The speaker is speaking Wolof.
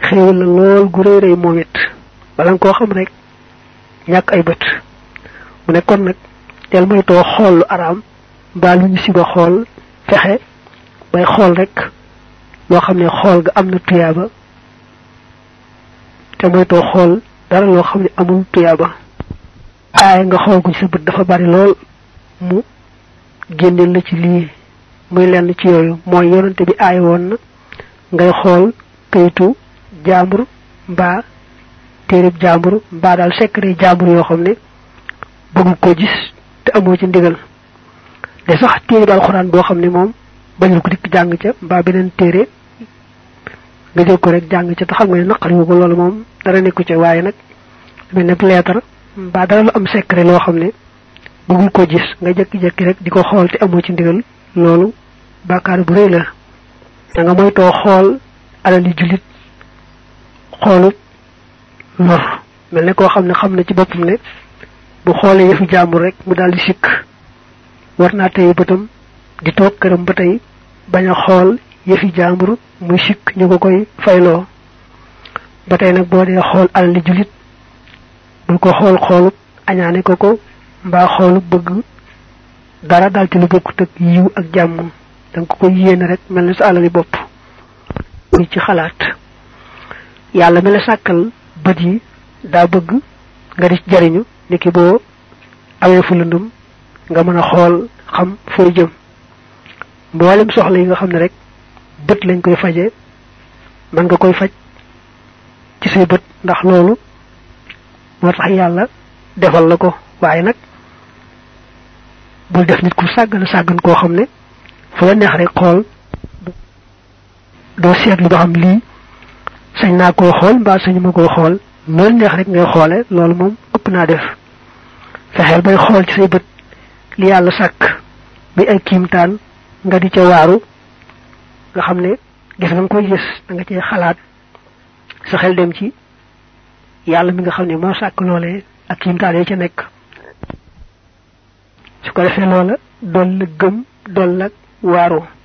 xéewal la lool gu rëy rëy moom it bala nga koo xam rek ñàkk ay bët mu ne kon nag teel moytoo xool lu araam mbaa lu ñu siba xool fexe bay xool rek loo xam ne xool ga am na tuyaaba te moytoo xool dara loo xam ne amul tuyaaba aay nga xool ko ci sa bët dafa bari lool mu génneel la ci lii muy lenn ci yooyu mooy yonante bi aay woon na ngay xool kayitu jaambur mbaa téereb jaambur mbaa daal secret jaambur yoo xam ne bëggu ko gis te amoo ci ndigal de sax téereb alxuraan boo xam ne moom bañul ko dikk jàng ca mbaa beneen téere nga jël ko rek jàng ca te xam nga ne naqari ko loolu moom dara nekku ca waaye nag mel ne lettre mbaa dara lu am secret loo xam ne bëggul ko gis nga jekki-jekki rek di ko xool te amoo ci ndigal loolu bàkkaar bu rëy la da nga moytoo xool alali jullit xoolut lor mel ne koo xam ne xam na ci boppam ne bu xoolee yëfi jàmbur rek mu daal di sikk war naa tey bëtam di toog këram ba tey bañ a xool yëfi jàmbur muy sikk ñu ko koy fayloo ba tey nag boo dee xool alali jullit bul ko xool xoolut añaane ko ko mbaa xoolu bëgg dara dal ci lu bokkut ak yiw ak jàmm da nga ko koy yéene rek mel ni sa alali bopp muy ci xalaat yàlla mi la sàkkal bët yi daa bëgg nga di jariñu niki boo awee fu lëndum nga mën a xool xam fooy jëm mboolem soxla yi nga xam ne rek bët lañ koy faje mën nga koy faj ci say bët ndax loolu moo tax yàlla defal la ko waaye nag bul def nit ku sàggan sàggan koo xam ne fu la neex rek xool doo seetlu ba xam lii sañ naa koo xool mbaa sañu ma koo xool loolu neex rek ngay xoole loolu moom ëpp naa def fexeel bay xool ci say bët li yàlla sàkk bi ay kiimtaan nga di ca waaru nga xam ne gis nga koy gis da nga cee xalaat sa xel dem ci yàlla mi nga xam ne moo sàkk loolee ak kiimtaan yi ca nekk su ko defee loola dool la gëm dool la waaru